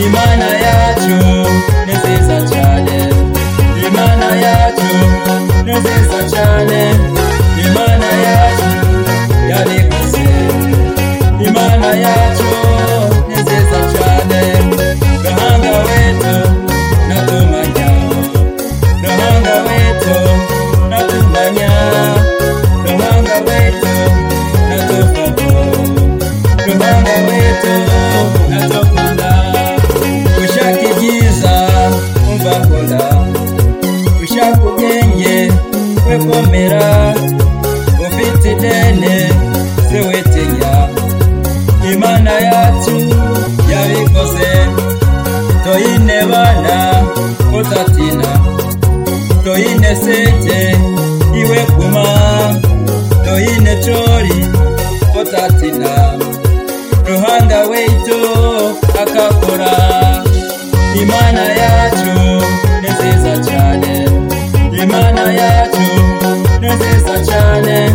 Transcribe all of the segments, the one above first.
imana yacu ni nziza cyane imana yacu ni nziza cyane imana yacu yariguze imana yacu ni nziza cyane gahanga wetu natumanya gahanga wetu natumanya gahanga wetu natufamo Rubanda wetu natokunda ushaka ibyiza umva kunda ushaka ubwenge we komera ufite idene se witinya imana yacu yabikoze toyine bana utatina toyine sete iwe kuma toyine chori utatina ruhanda wetu akakora imana yacu ni nziza cyane imana yacu ni nziza cyane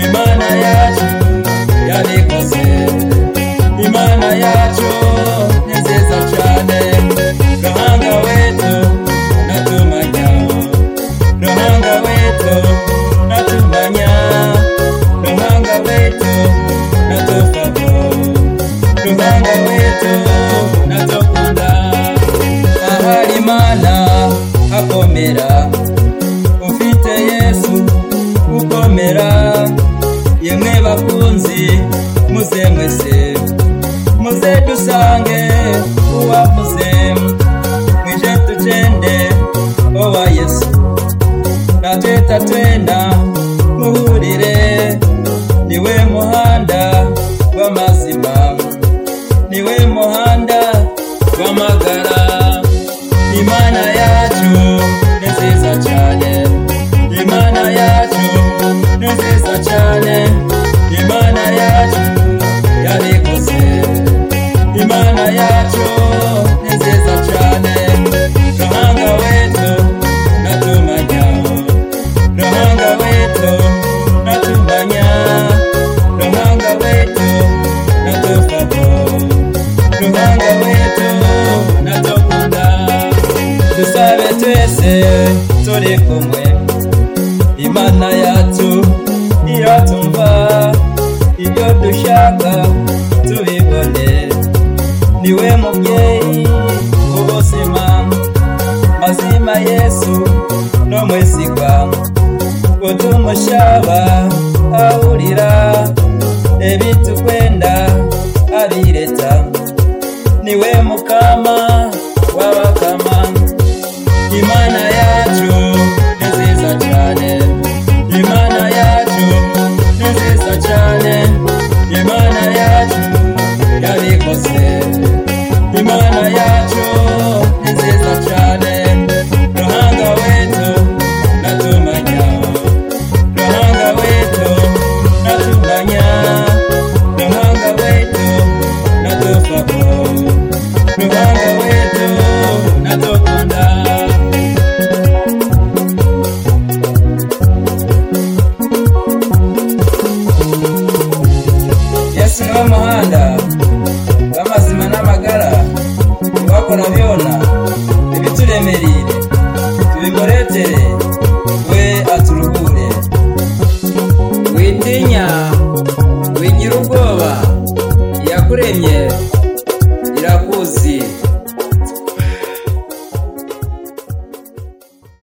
imana yacu yarikoze imana yacu ni nziza cyane ruhanga wetu natumanya ruhanga wetu natumanya ruhanga wetu natufamo ruhanga wetu natukunda ahari imana hakomera ufite yesu ukomera yemwe bakunzi muze mwese muze dusange uwavuze mwije tugende owa yesu natwe tatwenda muhurire niwe muhanda w'amazima niwe muhanda w'amagara imana yacu ni nziza cyane imana yacu ni nziza cyane imana yacu yarikoze imana yacu ni nziza cyane gahanga wetu natumajyaho Ruhanga wetu natumanya Ruhanga wetu natufamo Ruhanga wetu natukunda Dusabe twese turi kumwe Imana yacu iratumva Ibyo dushaka tubibone Niwe mubyeyi w'ubuzima mazima Yesu no mwesigwa kutumushaba ahurira ebitukwenda abireta niwe mukama